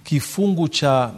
kifungu cha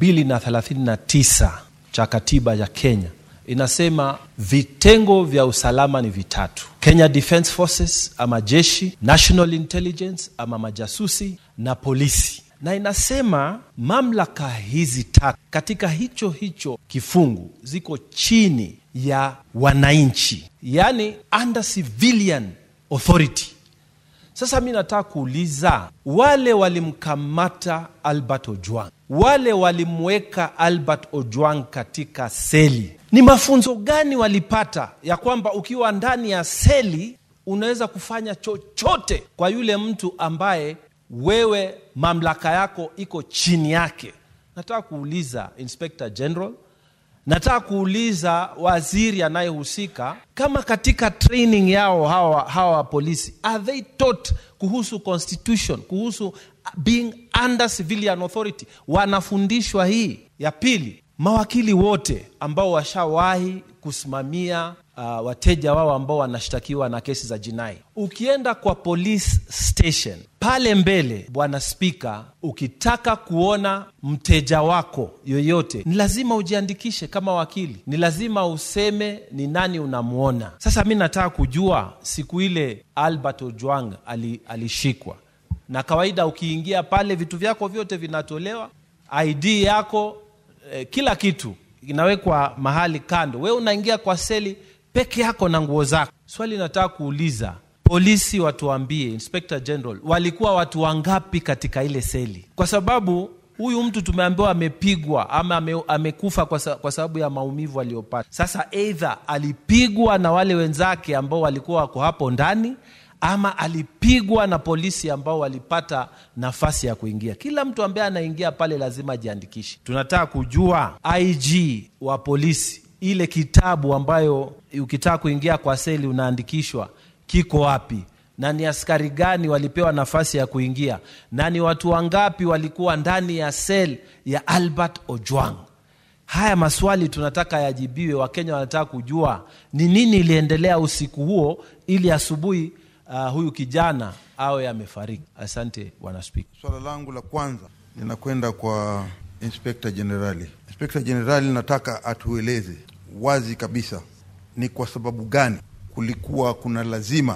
239 cha katiba ya Kenya inasema vitengo vya usalama ni vitatu: Kenya Defence Forces ama jeshi, National Intelligence ama majasusi na polisi. Na inasema mamlaka hizi tatu katika hicho hicho kifungu ziko chini ya wananchi, yani under civilian authority. Sasa mi nataka kuuliza wale walimkamata Albert Ojwang, wale walimweka Albert Ojwang katika seli, ni mafunzo gani walipata ya kwamba ukiwa ndani ya seli unaweza kufanya chochote kwa yule mtu ambaye wewe mamlaka yako iko chini yake? Nataka kuuliza Inspector General, nataka kuuliza waziri anayehusika kama katika training yao hawa, hawa polisi are they taught kuhusu constitution kuhusu being under civilian authority wanafundishwa hii ya pili mawakili wote ambao washawahi kusimamia uh, wateja wao ambao wanashtakiwa na kesi za jinai ukienda kwa police station pale mbele bwana spika ukitaka kuona mteja wako yoyote ni lazima ujiandikishe kama wakili ni lazima useme ni nani unamwona sasa mi nataka kujua siku ile albert ojwang ali, alishikwa na kawaida ukiingia pale vitu vyako vyote vinatolewa id yako eh, kila kitu inawekwa mahali kando we unaingia kwa seli peke yako na nguo zako swali nataka kuuliza polisi watuambie inspector general walikuwa watu wangapi katika ile seli kwa sababu huyu mtu tumeambiwa amepigwa ama ame, amekufa kwa, sa, kwa sababu ya maumivu aliyopata sasa eidha alipigwa na wale wenzake ambao walikuwa wako hapo ndani ama alipigwa na polisi ambao walipata nafasi ya kuingia kila mtu ambaye anaingia pale lazima ajiandikishe tunataka kujua ig wa polisi ile kitabu ambayo ukitaka kuingia kwa seli unaandikishwa kiko wapi na ni askari gani walipewa nafasi ya kuingia na ni watu wangapi walikuwa ndani ya sel ya albert ojwang haya maswali tunataka yajibiwe wakenya wanataka kujua ni nini iliendelea usiku huo ili asubuhi uh, huyu kijana awe amefariki asante bwana spika swala langu la kwanza linakwenda kwa inspekta jenerali inspekta jenerali nataka atueleze wazi kabisa ni kwa sababu gani kulikuwa kuna lazima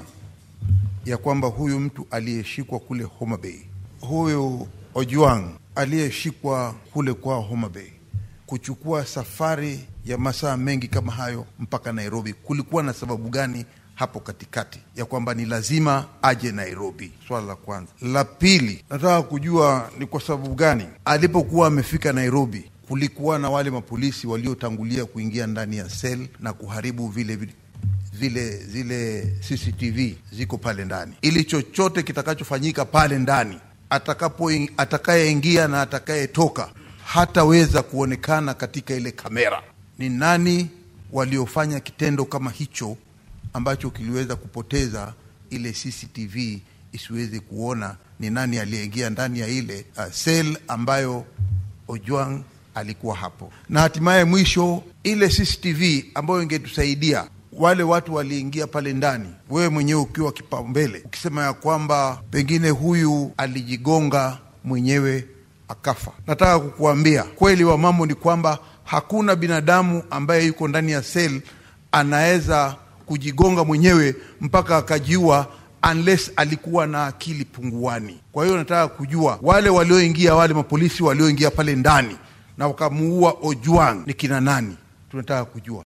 ya kwamba huyu mtu aliyeshikwa kule Homa Bay, huyu Ojwang aliyeshikwa kule kwa Homa Bay, kuchukua safari ya masaa mengi kama hayo mpaka Nairobi, kulikuwa na sababu gani hapo katikati ya kwamba ni lazima aje Nairobi? Swala la kwanza. La pili, nataka kujua ni kwa sababu gani alipokuwa amefika Nairobi kulikuwa na wale mapolisi waliotangulia kuingia ndani ya sel na kuharibu vile vile zile zile CCTV ziko pale ndani, ili chochote kitakachofanyika pale ndani, atakapo atakayeingia na atakayetoka hataweza kuonekana katika ile kamera. Ni nani waliofanya kitendo kama hicho ambacho kiliweza kupoteza ile CCTV isiweze kuona ni nani aliyeingia ndani ya ile uh, sel ambayo Ojwang alikuwa hapo, na hatimaye mwisho ile CCTV ambayo ingetusaidia wale watu waliingia pale ndani, wewe mwenyewe ukiwa kipaumbele, ukisema ya kwamba pengine huyu alijigonga mwenyewe akafa. Nataka kukuambia kweli wa mambo ni kwamba hakuna binadamu ambaye yuko ndani ya sel anaweza kujigonga mwenyewe mpaka akajiua unless alikuwa na akili punguani. Kwa hiyo nataka kujua wale walioingia, wale mapolisi walioingia pale ndani na wakamuua Ojwang ni kina nani? Tunataka kujua.